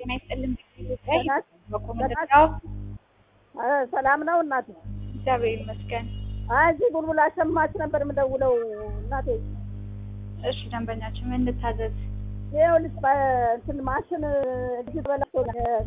ጤና ይስጥልን። ኢትዮጵያ በኮመንታው ሰላም ነው እናቴ? እግዚአብሔር ይመስገን። አይ እዚህ ቡልቡላ ሸማች ነበር የምደውለው እናቴ። እሺ ደንበኛችን ምን እንታዘዝ? ይኸውልሽ በእንትን ማሽን እጅ በላቶ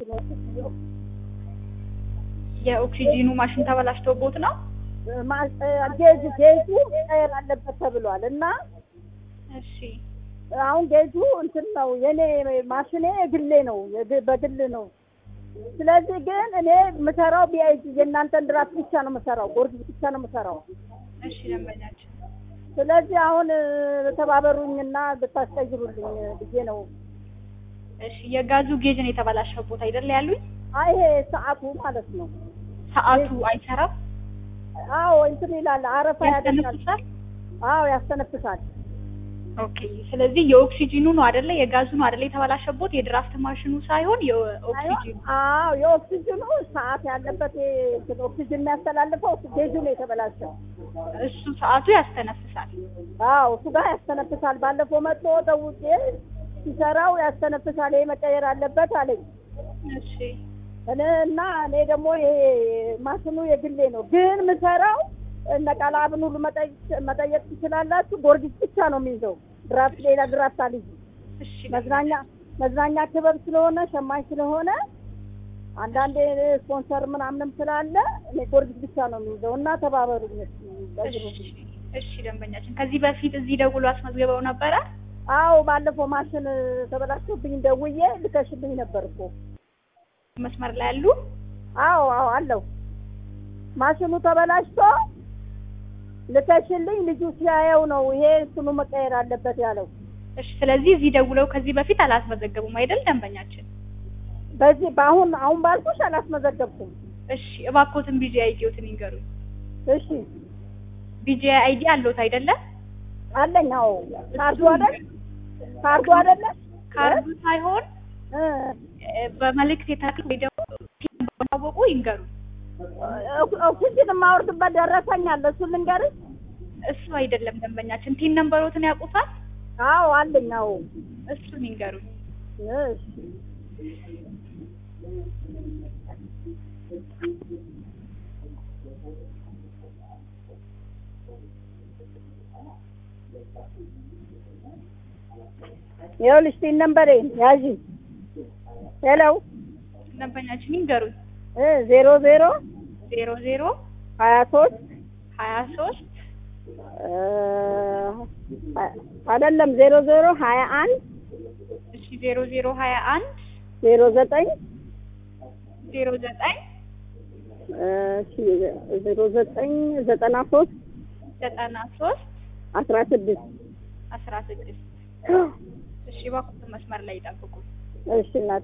የኦክሲጂኑ ማሽን ተበላሽቶቦት ነው። ጌጁ ጌጁ መቀየር አለበት ተብሏል እና እሺ አሁን ጌጁ እንትን ነው የኔ ማሽኔ የግሌ ነው የግ- በግል ነው። ስለዚህ ግን እኔ የምሰራው ቢአይጂ የእናንተን ድራፍት ብቻ ነው የምሰራው፣ ጎርጊስ ብቻ ነው የምሰራው። እሺ ደንበኛችን ስለዚህ አሁን ተባበሩኝና ብታስቀይሩልኝ ብዬ ነው። እሺ የጋዙ ጌጅ ነው የተበላሸቦት አይደል ያሉኝ? አይ ይሄ ሰዓቱ ማለት ነው። ሰዓቱ አይሰራም፣ አዎ እንትን ይላል፣ አረፋ ያደርጋል። ያስተነፍሳል። አዎ ያስተነፍሳል። ኦኬ ስለዚህ የኦክሲጂኑ ነው አይደለ? የጋዙ ነው አይደለ የተበላሸቦት? የድራፍት ማሽኑ ሳይሆን የኦክሲጂኑ። አዎ የኦክሲጅኑ ሰዓት ያለበት ይሄ እንትን ኦክሲጅን የሚያስተላልፈው ጌጁ ነው የተበላሸው። እሱ ሰዓቱ ያስተነፍሳል። አዎ እሱ ጋር ያስተነፍሳል። ባለፈው መጥቶ ደውጬ ሲሰራው ያስተነፍሳል፣ ይሄ መቀየር አለበት አለኝ። እሺ እኔ እና እኔ ደግሞ ይሄ ማሽኑ የግሌ ነው፣ ግን ምሰራው እነ ቃላብን ሁሉ መጠየቅ መጠየቅ ትችላላችሁ። ጎርጊስ ብቻ ነው የሚይዘው ድራፍት፣ ሌላ ድራፍት አልይዝም። እሺ መዝናኛ መዝናኛ ክበብ ስለሆነ ሸማኝ ስለሆነ አንዳንዴ ስፖንሰር ምናምንም ስላለ እኔ ጎርጊስ ብቻ ነው የሚይዘው እና ተባበሩኝ። እሺ እሺ ደንበኛችን ከዚህ በፊት እዚህ ደውሎ አስመዝግበው ነበረ? አዎ ባለፈው ማሽን ተበላሽቶብኝ ደውዬ ልከሽልኝ ነበር እኮ። መስመር ላይ ያሉ አዎ አዎ አለው ማሽኑ ተበላሽቶ ልከሽልኝ ልጁ ሲያየው ነው ይሄ እንትኑ መቀየር አለበት ያለው። እሺ ስለዚህ እዚህ ደውለው ከዚህ በፊት አላስመዘገቡም አይደል ደንበኛችን? በዚህ በአሁን አሁን ባልኩሽ አላስመዘገብኩም። እሺ እባክዎትን ቢጂ አይዲዎትን ይንገሩኝ። እሺ ቢጂ አይዲ አለዎት አይደለ? አለኝ። አዎ ካርዱ አይደል ካርዱ አይደለ ካርዱ ሳይሆን እ እ፣ በመልእክት የታክ ወይ ደግሞ ባወቁ ይንገሩኝ። ኦክ- ኦክሲጅን የማወርድበት ደረሰኝ አለ። እሱን ልንገርሽ? እሱ አይደለም ደንበኛችን፣ ቲን ነምበሮትን ያውቁታል? አዎ አለኝ። አዎ እሱን ይንገሩኝ። እሺ ይኸውልሽ ቲን ነምበሬ ያዢ። ሄሎ ደንበኛችን ይንገሩኝ። እ ዜሮ ዜሮ ዜሮ ዜሮ ሀያ ሶስት ሀያ ሶስት አይደለም ዜሮ ዜሮ ሀያ አንድ እሺ ዜሮ ዜሮ ሀያ አንድ ዜሮ ዘጠኝ ዜሮ ዘጠኝ እሺ ዜሮ ዘጠኝ ዘጠና ሶስት ዘጠና ሶስት አስራ ስድስት አስራ ስድስት እሺ እባክዎትን መስመር ላይ ይጠብቁ። እሺ እናት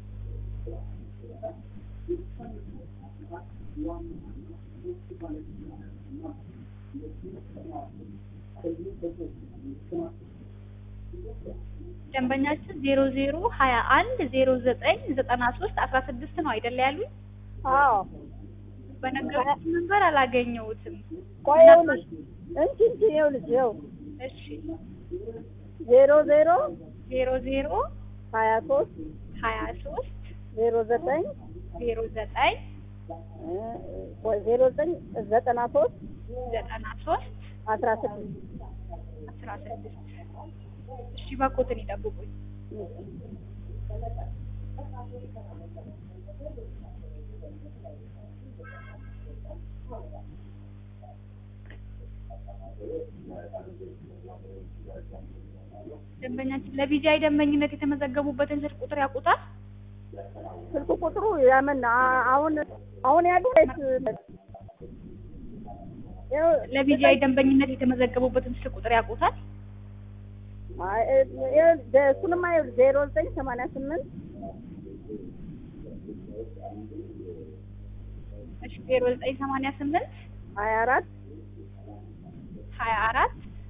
ደንበኛችን ዜሮ ዜሮ ሀያ አንድ ዜሮ ዘጠኝ ዘጠና ሶስት አስራ ስድስት ነው አይደለ ያሉኝ? አዎ በነገሩት ነበር አላገኘሁትም። ቆይ ይኸውልሽ እንቺ እንቺ ይኸውልሽ ይኸው እሺ ዜሮ ዜሮ ዜሮ ዜሮ ሀያ ሶስት ሀያ ሶስት ዜሮ ዘጠኝ ዜሮ ዘጠኝ እ ቆይ ዜሮ ዘጠኝ ዘጠና ሶስት ዘጠና ሶስት አስራ ስድስት አስራ ስድስት እሺ እባክዎትን ይጠብቁኝ። ደንበኛችን ለቢጂአይ ደንበኝነት የተመዘገቡበትን ስልክ ቁጥር ያውቁታል? ስልክ ቁጥሩ ያምን አ- አሁን አሁን ያለው ይኸው ለቢጂአይ ደንበኝነት የተመዘገቡበትን ስልክ ቁጥር ያውቁታል? አይ፣ ይኸው ደ- እሱንማ ይኸውልሽ ዜሮ ዘጠኝ ሰማንያ ስምንት እሺ ዜሮ ዘጠኝ ሰማንያ ስምንት ሀያ አራት ሀያ አራት